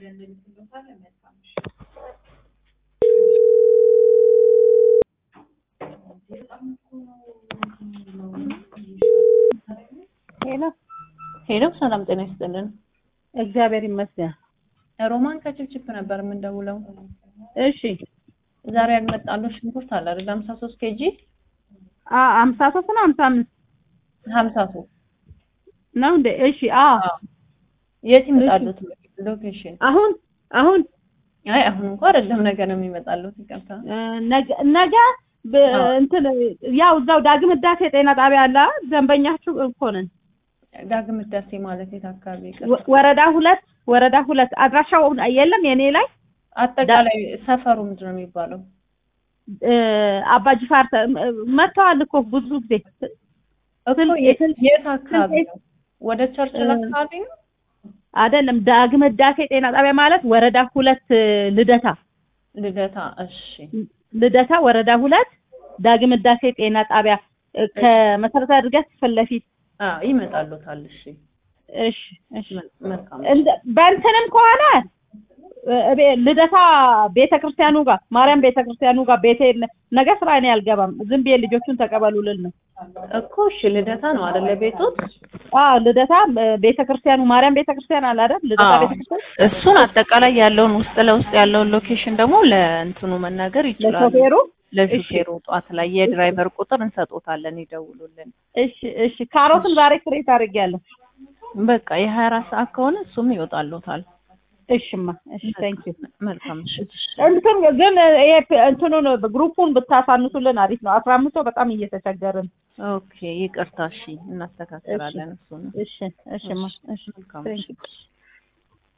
ሄሎ ሄሎ ሰላም ጤና ይስጥልን። እግዚአብሔር ይመስገን። ሮማን ከችፕችፕ ነበር የምንደውለው። እሺ ዛሬ ያልመጣለው ሽንኩርት አለ አይደል? 53 ኬጂ አ አምሳ ሶስት ነው አምሳ አምስት 53 ነው እንዴ? እሺ አ የት ይመጣሉት? ሎኬሽን አሁን አሁን አይ አሁን እንኳን አይደለም ነገ ነው የሚመጣሉት። ይቅርታ እ፣ ነገ ነገ ብ- አዎ። እንትን ያው እዛው ዳግም ህዳሴ ጤና ጣቢያ አለ አ? ደንበኛችሁ እኮ ነን። ዳግም ህዳሴ ማለት የት አካባቢ? ይቅርታ ወ- ወረዳ ሁለት ወረዳ ሁለት አድራሻው የለም የኔ ላይ አጠቃላይ ሰፈሩ ምንድን ነው የሚባለው? እ፣ አባ ጅፋር ተ- መጥተዋል እኮ ብዙ ጊዜ እኮ ስልክ- የት ስልክ- የት አካባቢ ስልክ- ነው? ወደ ቸርችል እ፣ አካባቢ ነው? አይደለም ዳግም ህዳሴ ጤና ጣቢያ ማለት ወረዳ ሁለት እ፣ ልደታ ልደታ። እሺ ልደታ ወረዳ ሁለት ዳግም ህዳሴ ጤና ጣቢያ እ፣ ከመሰረታዊ እድገት ፊት ለፊት አ ይመጣሉታል። እሺ እሺ እሺ መ- መልካም እንደ- በእንትንም ከሆነ እ፣ እቤ- ልደታ ቤተክርስቲያኑ ጋር ማርያም ቤተክርስቲያኑ ጋር ቤቴ ነገ ስራ እኔ አልገባም ዝም ብዬ ልጆቹን ተቀበሉ ልል ነው እኮ እሺ ልደታ ነው አይደለ ቤቱት? አዎ ልደታ እ፣ ቤተክርስቲያኑ ማርያም ቤተክርስቲያን አለ አይደል ልደታ አዎ። ቤተክርስቲያን እሱን አጠቃላይ ያለውን ውስጥ ለውስጥ ያለውን ሎኬሽን ደግሞ ለእንትኑ መናገር ይችላሉ። ለሾፌሩ ለሹፌሩ ጠዋት ላይ የድራይቨር ቁጥር እንሰጦታለን፣ ይደውሉልን። እሺ እሺ ካሮትን ዛሬ ክሬት አድርጌያለሁ በቃ የሀያ አራት ሰዓት ከሆነ እሱም ይወጣሉታል። እሽማ እሺ ታንክ ዩ መልካም ምሽት። እንትን ግን ይሄ እንትኑን ግሩፑን ብታሳንሱልን አሪፍ ነው። አስራ አምስት ሰው በጣም እየተቸገርን። ኦኬ ይቅርታ። እሺ እናስተካክላለን እሱን። እሺ እሺማ እሺ መልካም ታንክ ዩ ምሽት።